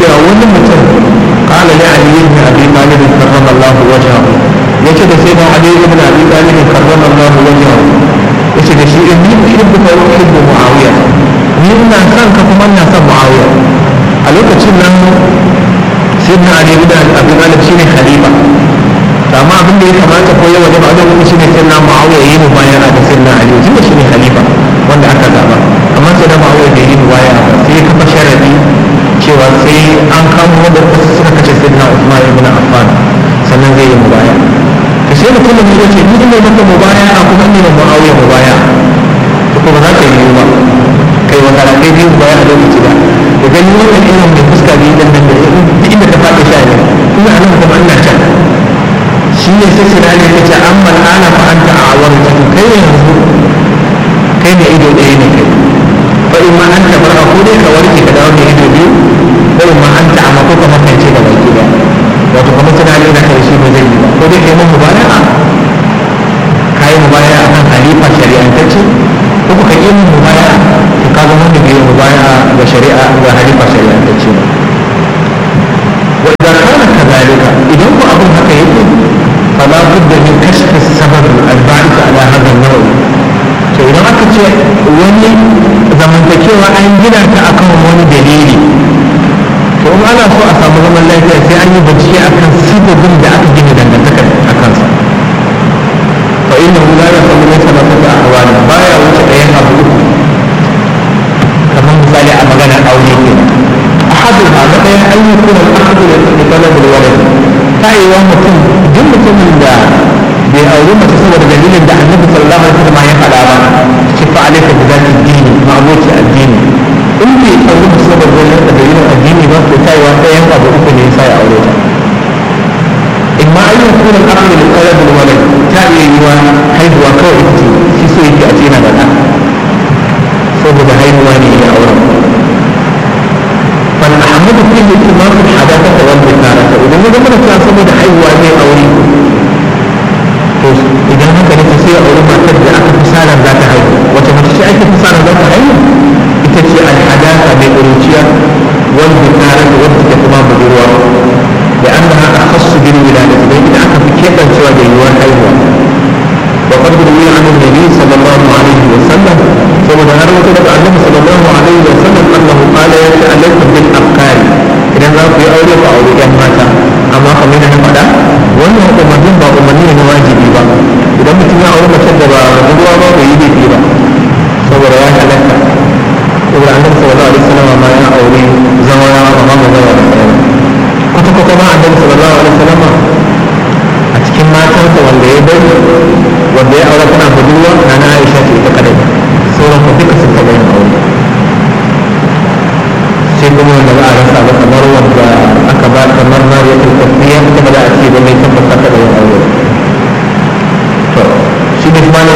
cewa wani mutum qala li ali ibn abi talib karramallahu wajhahu yace da sai da ali ibn abi talib karramallahu wajhahu yace da shi inni uhibbuka wa uhibbu muawiya ni ina son ka kuma ina son muawiya a lokacin nan sai na ali ibn abi talib shine khalifa to amma abin da ya kamata ko yawa da ba da wani shine sai na muawiya yi mu bayan da sai na ali tunda shine khalifa wanda aka zaba amma sai da muawiya bai yi mu baya ba sai ya kafa sharadi cewa sai an kamo wanda suka kace sai na usman ibn affan sannan zai yi mu baya to sai mutum ne ya ce ni ne maka mu baya a kuma ni da muawiya mu baya to ko ba za ka yi ba kai wa kala kai biyu baya a lokaci da da gani wannan irin mai fuska biyu dan nan da duk inda ta faɗi sha ne kuma a nan kuma ina can shi ne sai sinani ya ce an mal'ana fa an ta awar ta kai yanzu kai ne ido ɗaya ne kai fa in ma an tabar ko dai ka warke ka dawo da ido biyu ko in ma an ta amma ko ka makance da baki da wato kamar sinani na kai shi ba zai yi ba ko dai kai mun mubaya'a kai mubaya'a akan halifa shari'antacce ko ka yi mun mubaya'a to ka zama wanda bai mubaya'a ga shari'a ga halifa shari'antacce ba وإذا كان كذلك إذا هو أبو حكيم فلا بد من كشف السبب الباعث على هذا النوع to idan aka ce wani zamantakewa an gina ta akan wani dalili to in ana so a samu zaman lafiya sai an yi bincike akan sababin da aka gina dangantakar a kansa fa inna hu la yasamu laysa lahu ahwal baya wuce ɗayan abu uku kamar misali a maganar aure kenan أحدها مثلا أن يكون الأخذ لطلب الولد تأيوا متم جل متم دا بأولو ما تصور دليل دا النبي صلى الله عليه وسلم يفعل أبا شف عليك بذات الدين معبود الدين إن بي أولو ما تصور دليل الدين بس تأيوا تأيوا أبو أكل يساي أولوتا إما أن يكون الأخذ لطلب الولد تأيوا حيث وكو إتي في سوء أتينا بنا saboda haihuwa ne ya auren فالأحمد فيه اتمام الحداثة والبكارة إذا ما زمنا كان سمود حيوة زي أولي إذا ما كانت تسير أولي ما تبدأ أكا فسالا ذات حيوة وتمتشي أكا فسالا ذات حيوة تتشي الحداثة بأولوتيا والبكارة والتكتمام بالروا لأنها أخص بالولادة لكن أكا في كيف سوى جيوان حيوة وقد روي عن النبي صلى الله عليه وسلم saboda har wata daga annabi sallallahu alaihi wa sallam annahu qala ya ta alaikum bil afkar idan za ku yi aure ku aure yan mata amma kamar yadda na faɗa wannan umarnin ba umarni ne na wajibi ba idan mutum ya aure mace da ba budurwa ba bai yi laifi ba saboda ya halatta saboda annabi sallallahu alaihi wa sallam ma ya aure zawara amma ba zawara da sauran kwata kwata ma annabi sallallahu alaihi wa sallam a cikin matansa wanda ya bari wanda ya aure tana budurwa na na Aisha ce ita kadai sauran ku duka sun taɓa yin aure sai kuma wanda ba a rasa ba kamar wanda aka ba kamar na ya tafiya ita ba za a ce ba mai tabbata ta da yin aure